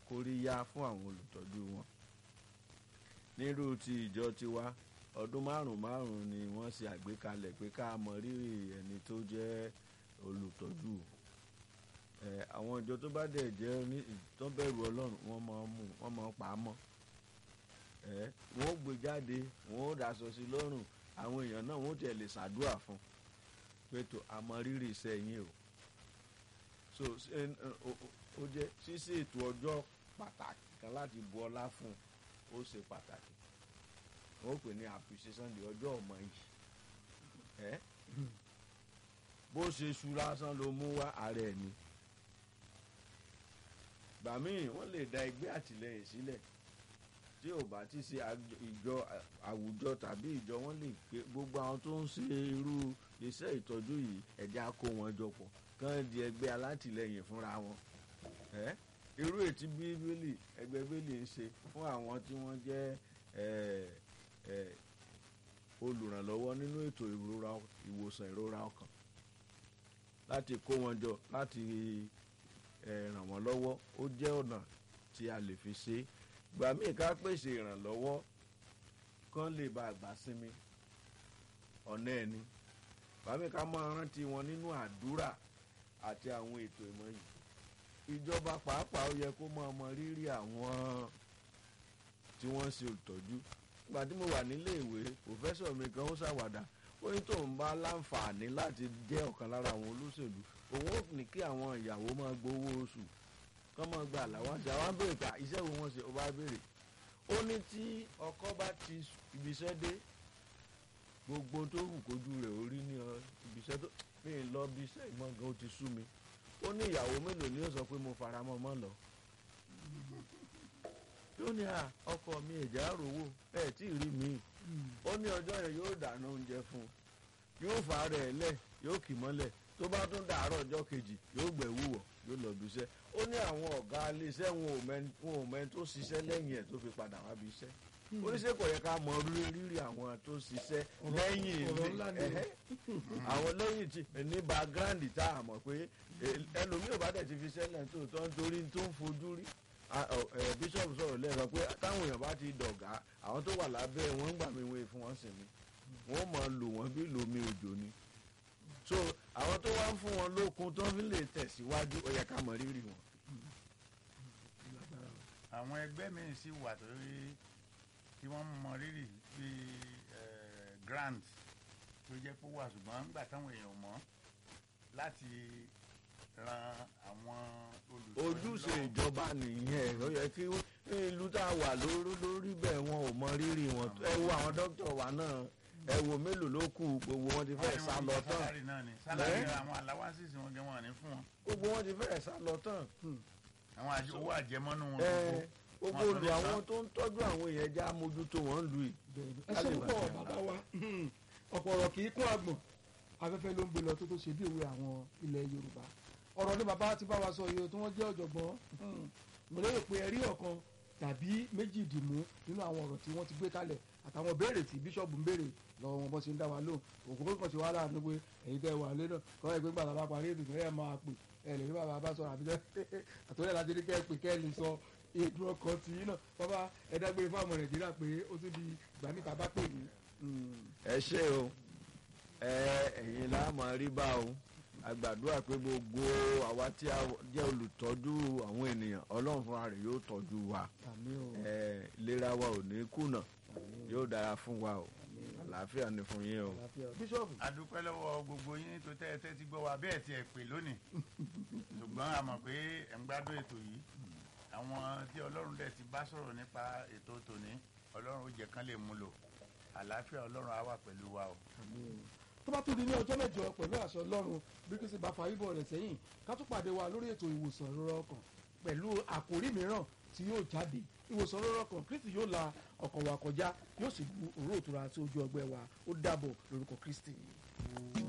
kóríyá fún àwọn olùtọ́jú wọn nírú ti ìjọ tiwa ọdún márùn márùn ni wọ́n ṣe àgbékalẹ̀ pé ká mọ rírì ẹni tó jẹ́ olùtọ́jú ẹ àwọn ìjọ tó bá dẹ̀ jẹ́ ní tó bẹ̀rù ọlọ́run wọ́n máa mú wọ́n máa pa á mọ́ ẹ wọ́n ó gbé jáde wọ́n ó daṣọ sí lọ́rùn àwọn èèyàn náà wọ́n ó tiẹ̀ lè ṣàdúrà fún pé tó àmọ́ rírì iṣẹ́ yín o so ṣe- ó- ó- ó jẹ́ ṣíṣe ètò ọjọ́ pàtàkì kan láti bu ọlá fún ó ṣe pàtàkì wọ́n ó pè ní appreciation day ọjọ́ ọmọ yìí ẹ́ bó ṣe ṣu lásán ló mú wá ààrẹ ẹ̀ ni gbà míì wọ́n lè da ẹgbẹ́ àtìlẹyìn sílẹ̀ tí ò bá ti ṣe àjọ- ìjọ àwùjọ tàbí ìjọ wọn lè pé gbogbo àwọn tó ń ṣe irú iṣẹ́ ìtọ́jú yìí ẹ̀já kó wọn jọ pọ̀ kán di ẹgbẹ́ alátìlẹyìn fúnra wọn ẹ́ irú ètí bíbélì ẹgbẹ́ bíbélì ń ṣe fún àwọn tí wọ́n jẹ́ ẹ̀ ẹ̀ olùrànlọ́wọ́ nínú ètò ìrora ìwòsàn ìrora ọkàn láti kó wọn jọ láti ẹ̀ ràn wọ́n lọ́wọ́ ó jẹ́ ọ̀nà tí a lè fi ṣe é gbà míì ká pèsè ìrànlọ́wọ́ kán lè bá àgbà sinmi ọ̀nà ẹni gbà míì ká máa rántí wọn nínú àdúrà àti àwọn ètò ìmọ̀ yìí ìjọba pàápàá ó yẹ kó máa mọ rírì àwọn tí wọ́n ń ṣe olùtọ́jú nígbà tí mo wà nílé ìwé pòfẹ́sọ̀ mi kan ó ṣàwàdà ó ní tóun bá láǹfààní láti jẹ́ ọ̀kan lára àwọn olóṣèlú òun ó ní kí àwọn ìyàwó máa gbowó oṣù kọ́ máa gba àláwáṣí àwọn á béèrè pé à, iṣẹ́ wo wọ́n ṣe ó bá béèrè ó ní tí ọkọ bá ti ibiṣẹ́ dé gbogbo tó wù kójú rẹ̀ orí ní ọ ibiṣẹ́ tó mi ì lọ bí iṣẹ́ ìmọ̀ gan ó ti sú mi ó ní ìyàwó mélòó ni ó sọ pé mo fara mọ́ mọ́ lọ yóò ní à ọkọ mi ẹ̀já rówó ẹ̀ tí ì rí mi ó ní ọjọ́ yẹn yóò dáná oúnjẹ fún un yóò fà á rẹ̀ lẹ̀ yóò kì mọ́lẹ̀ tó bá tún dàárọ̀ ọjọ́ kejì yóò gbẹ̀ wúwọ̀ yóò lọ bí iṣẹ́ ó ní àwọn ọ̀gá iléeṣẹ́ wọn ò mẹ́ni wọn ò mẹ́ni tó ṣiṣẹ́ lẹ́yìn ẹ̀ tó fi padà wá bí iṣẹ́ oníṣẹ́ kò yẹ ká mọ rí- rírì àwọn tó ṣiṣẹ́ lẹ́yìn ọ̀rọ̀ ilé- ńlá ni. ẹ̀hẹ́. àwọn lẹ́yìn tí ní background tá a mọ̀ pé ẹ- ẹlòmíì ò bá dẹ̀ ti fi sẹ́lẹ̀ tó tó ń torí tó ń fojú rí a- ọ- ẹ, bíṣọ̀bù sọ̀rọ̀ lẹ́ẹ̀kan pé táwọn èèyàn bá ti dọ̀gá àwọn tó wà lábẹ́ wọn ń gbà mí wọ́n fún wọn sí mi wọ́n mọ̀ lò wọ́n bí lómi òjò ni so àwọn tó wá ń fún wọn lókun tó fi lè tẹ̀síwájú ó yẹ ká mọ rírì wọn. àwọn ẹgbẹ́ míì sì wà tó rí tí wọ́n mọ rírì bíi eh, grant tó jẹ́ pé ó wà ṣùgbọ́n nígbà táwọn èèyàn mọ̀ láti ran àwọn olùtọ́jú ojúṣe lọ́wọ́. ìjọba nìyẹn ó yẹ kí ìlú tá a wà lórí lórí bẹ́ẹ̀ wọn ò mọ rírì wọn ẹ wo àwọn dókítà wa náà ẹ wo mélòó ló kù gbogbo wọn ti fẹ́ẹ̀ sá lọ tán sálárì náà ni sálárì Ẹ́? àwọn aláwásísì wọn gẹ wọn ní fún wọn gbogbo wọn ti fẹ́ẹ̀ sá lọ tán àwọn àjẹ- owó àjẹmọ́nú wọn ẹ gbogbo gbogbo wọn tó olù lè àwọn san. tó ń tọ́jú àwọn èèyàn já mójútó wọn lù í. ẹ ṣe púpọ̀ bàbá wa ọ̀pọ̀ ọ̀rọ̀ kì í kún àgbọ̀n afẹ́fẹ́ ló ń gbé lọ tó tó ṣe bí òwe àwọn ilẹ̀ yorùbá ọ̀rọ̀ ni bàbá ti bá wa sọ yìí o tí wọ́n jẹ́ ọ̀jọ̀gbọ́n mo lérò pé ẹ̀rí ọ̀kan tàbí méjì dìmú nínú àwọn ọ̀rọ̀ tí wọ́n ti gbé kalẹ̀ àtàwọn béèrè tí bíṣọ̀bù ń béèrè lọ́wọ́ wọn bọ́ sí ń dá wa lóhùn òkú pé kàn sí wàhálà ní pé ẹ̀yin tẹ́ wà lé náà kọ́ ẹ̀ pé gbàdá bá parí ètò ẹ̀ máa pè ẹ̀ lè rí bàbá bá sọ̀rọ̀ àbí àtọ́lẹ̀ láti rí kẹ́ ẹ pè kẹ́ ẹ lè sọ èdè ọkàn tì í náà bàbá ẹ dágbére fáwọn nàìjíríà pé ó tún di ìgbà níta bá pè ní. ẹ ṣe o ẹ ẹ̀yin láàmú rí bá o àgbàdúrà pé gbogbo àwa tí a jẹ́ olùtọ́jú àwọn ènìyàn ọlọ́run fúnra rẹ̀ yóò tọ́jú wa àmì o ẹ ìlera wa ò ní kùnà yóò dára fún wa o àlàáfíà ni fún yín o. àlàáfíà bíṣọ̀bù a dúpẹ́ lọ́wọ́ gbogbo yín tó tẹ́ ẹ tẹ́ ti gbọ́ wa bẹ́ẹ̀ tí ẹ pè lónìí ṣùgbọ́n a mọ̀ pé ẹ̀ ń gbádùn ètò yìí àwọn tí ọlọ́run dẹ̀ ti bá sọ̀rọ̀ nípa ètò tòní ọlọ́run ó jẹ́ kán lè mú lò àlàáfíà ọlọ́run á wà pẹ̀lú wa o. tó bá tún di ní ọjọ́ mẹ́jọ pẹ̀lú àṣẹ ọlọ́run bí kìí ṣe bá fa ibọ̀ rẹ̀ sẹ́yìn ká tún pàdé wa lórí ètò ìwòsàn ìrora ọkàn pẹ̀lú àkòrí mìíràn tí yóò jáde ìwòsàn ìrora ọkàn kristi yóò la ọkàn wa kọjá yóò sì bu òró òtura sí ojú ọgbẹ́ wa ó dàbọ̀ lórúkọ kristi.